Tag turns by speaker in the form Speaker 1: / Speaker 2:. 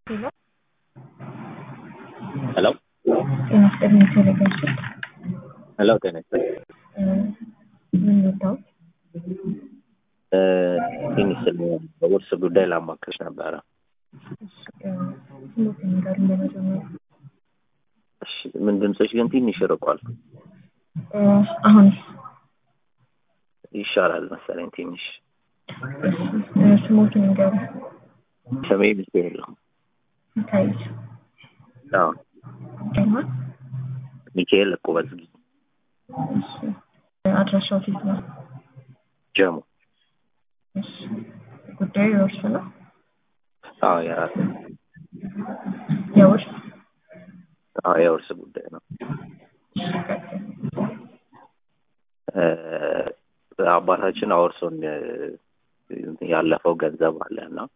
Speaker 1: ሄሎ
Speaker 2: ሄሎ
Speaker 1: ጤና ይስጥልኝ ቴሌቪዥን
Speaker 2: ሄሎ ጤና ይስጥልኝ።
Speaker 1: ምን ወጣሁት?
Speaker 2: ትንሽ ስለ በውርስ ጉዳይ ላማክርሽ ነበረ።
Speaker 1: ስሞት ነገር እንደመጀመሪያ
Speaker 2: እሺ፣ ምን ድምፅሽ ግን ትንሽ ርቋል።
Speaker 1: አሁን
Speaker 2: ይሻላል መሰለኝ ትንሽ።
Speaker 1: ስሞት ነገር
Speaker 2: ስሜ ሚካኤል ነው።
Speaker 1: ሚካኤል
Speaker 2: አዎ
Speaker 1: ማ
Speaker 2: ሚካኤል እቁበዝጊ
Speaker 1: አድራሻው ፊት ነው።
Speaker 2: ጀሙ።
Speaker 1: እሺ ጉዳዩ የውርስ ነው።
Speaker 2: አዎ የራሴ
Speaker 1: የውርስ
Speaker 2: አዎ የውርስ ጉዳይ ነው። እ አባታችን አውርሶን እ ያለፈው ገንዘብ አለ እና